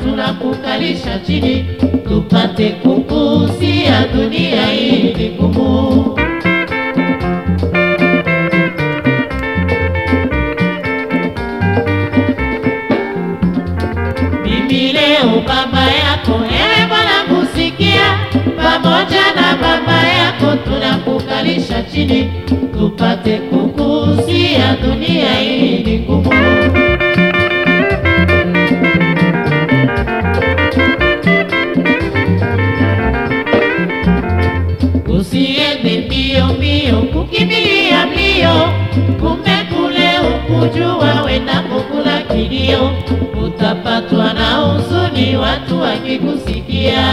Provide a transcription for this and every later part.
tunakukalisha chini tupate kukusia dunia hii ni ngumu. Mimi leo baba yako, ewe Bwana kusikia, pamoja na baba yako tunakukalisha chini tupate kukusia dunia hii ni ngumu. Usiende mbio mbio kukimbilia mbio, kumbe kule ukujua wendako kula kilio, utapatwa na huzuni watu wakikusikia.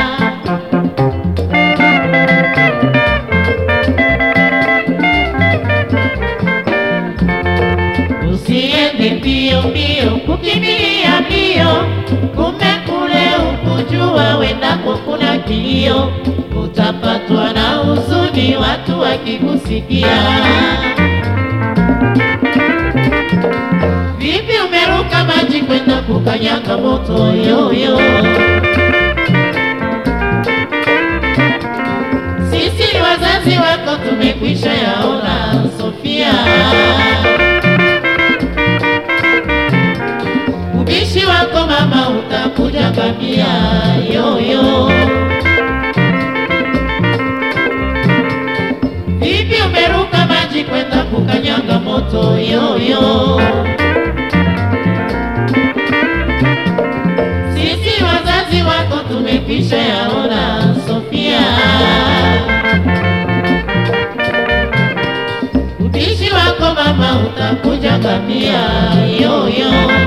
Usiende mbio mbio kukimbilia mbio, kumbe kule ukujua wendako kuna kilio, utapatwa na huzuni watu wakikusikia. Vipi umeruka maji kwenda kukanyaga moto yoyo? Sisi ni wazazi wako tumekwisha yaona, Sofia. Ubishi wako mama utakuja kamia yoyo. Vipi umeruka maji kwenda kukanyaga moto yoyo? Sisi wazazi wako tumekwisha yaona, Sofia. Ubishi wako mama utakuja kamia yoyo.